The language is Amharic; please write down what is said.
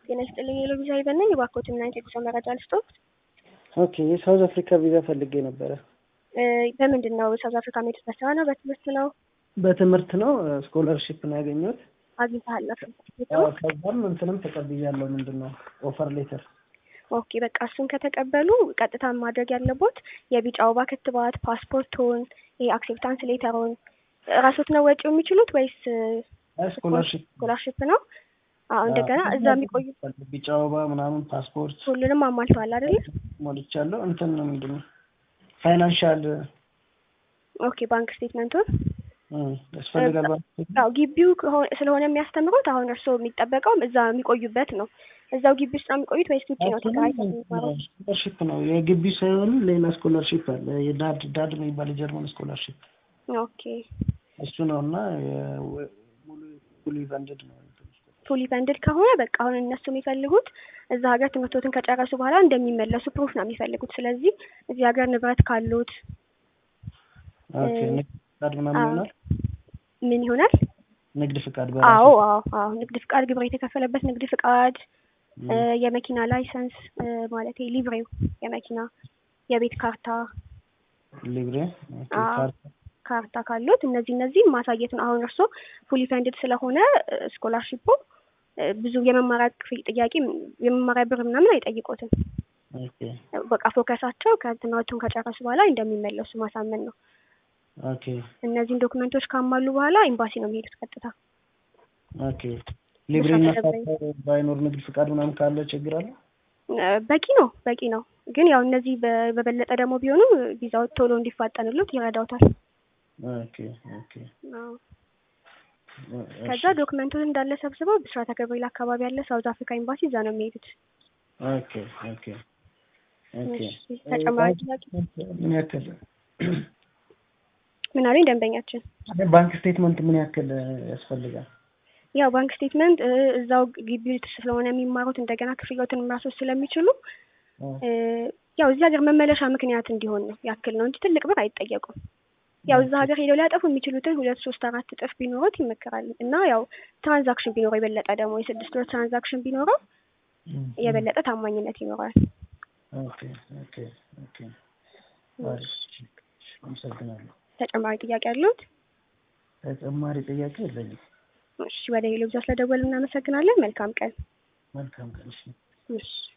ጤና ይስጥልኝ የሎቢዛ ይበን ነኝ። እባክዎትን ናይት የጉዞ መረጃ ልስጥዎት? ኦኬ የሳውዝ አፍሪካ ቪዛ ፈልጌ ነበረ። በምንድን ነው ሳውዝ አፍሪካ መሄድ? በስራ ነው? በትምህርት ነው? በትምህርት ነው። ስኮለርሺፕ ነው ያገኘሁት። አግኝተሃል? አዎ፣ ከዛም እንትንም ተቀብያለሁ። ምንድን ነው ኦፈር ሌተር። ኦኬ በቃ እሱን ከተቀበሉ ቀጥታ ማድረግ ያለቦት የቢጫ ወባ ክትባት፣ ፓስፖርቶን፣ የአክሴፕታንስ ሌተሮን ራሶት ነው ወጪው የሚችሉት ወይስ ስኮለርሺፕ ስኮላርሽፕ ነው? አዎ እንደገና እዛ የሚቆዩ ቢጫ ወባ ምናምን ፓስፖርት ሁሉንም አሟልተዋል አይደለ? ሞልቻለሁ። እንትን ነው ምንድን ነው ፋይናንሻል ኦኬ ባንክ ስቴትመንቱን ያስፈልጋል። ያው ግቢው ከሆ- ስለሆነ የሚያስተምሩት አሁን እርስዎ የሚጠበቀውም እዛ የሚቆዩበት ነው። እዛው ግቢ ውስጥ ነው የሚቆዩት ወይስ ውጭ ነው ተከራይተው የሚማሩት? ስኮለርሺፕ ነው የግቢ ሳይሆን ሌላ ስኮለርሺፕ አለ። የዳድ ዳድ የሚባል የጀርመን ስኮለርሺፕ ኦኬ እሱ ነው እና ሙሉ ፉሊ ፈንድድ ነው። ፉሊ ፈንድድ ከሆነ በቃ አሁን እነሱ የሚፈልጉት እዛ ሀገር ትምህርቶትን ከጨረሱ በኋላ እንደሚመለሱ ፕሩፍ ነው የሚፈልጉት። ስለዚህ እዚህ ሀገር ንብረት ካሉት ኦኬ ንግድ ፍቃድ ምናምን ይሆናል። ምን ይሆናል? ንግድ ፍቃድ አዎ አዎ አዎ ንግድ ፍቃድ፣ ግብር የተከፈለበት ንግድ ፍቃድ፣ የመኪና ላይሰንስ ማለት ሊብሬው የመኪና የቤት ካርታ ሊብሬ አዎ ካርታ ካሉት እነዚህ እነዚህ ማሳየት ነው። አሁን እርስዎ ፉሊ ፈንድድ ስለሆነ ስኮላርሺፑ ብዙ የመማሪያ ክፍል ጥያቄ የመማሪያ ብር ምናምን አይጠይቁትም። በቃ ፎከሳቸው ከትምህርቱን ከጨረሱ በኋላ እንደሚመለሱ ማሳመን ነው። ኦኬ እነዚህን ዶክመንቶች ካሟሉ በኋላ ኤምባሲ ነው የሚሄዱት ቀጥታ። ኦኬ ሊብሬና ካርታ ባይኖር ንግድ ፍቃድ ምናምን ካለ ችግር አለ? በቂ ነው በቂ ነው። ግን ያው እነዚህ በ- በበለጠ ደግሞ ቢሆኑ ቪዛው ቶሎ እንዲፋጠንሉት ይረዳውታል። ኦኬ ኦኬ አዎ። ከዛ ዶክመንቱን እንዳለ ሰብስበው ብስራተ ገብርኤል አካባቢ ያለ ሳውዝ አፍሪካ ኤምባሲ እዛ ነው የሚሄዱት። ኦኬ ኦኬ ኦኬ እሺ፣ ተጨማሪ ጥያቄ ምን ያክል ምን አሉኝ ደንበኛችን? ባንክ ስቴትመንት ምን ያክል ያስፈልጋል? ያው ባንክ ስቴትመንት እ እዛው ግቢ ውስጥ ስለሆነ የሚማሩት እንደገና ክፍያዎትን ማስወስ ስለሚችሉ እ ያው እዚህ ሀገር መመለሻ ምክንያት እንዲሆን ነው ያክል ነው እንጂ ትልቅ ብር አይጠየቁም። ያው እዛ ሀገር ሄደው ሊያጠፉ የሚችሉትን ሁለት ሶስት አራት እጥፍ ቢኖሩት ይመከራል። እና ያው ትራንዛክሽን ቢኖረው የበለጠ ደግሞ የስድስት ወር ትራንዛክሽን ቢኖረው የበለጠ ታማኝነት ይኖራል። ኦኬ ኦኬ ኦኬ አሪፍ። አመሰግናለሁ። ተጨማሪ ጥያቄ አለዎት? ተጨማሪ ጥያቄ የለኝም። እሺ፣ ወደ ሄሎ ብዛ ስለደወልን እናመሰግናለን። መልካም ቀን። መልካም ቀን። እሺ። እሺ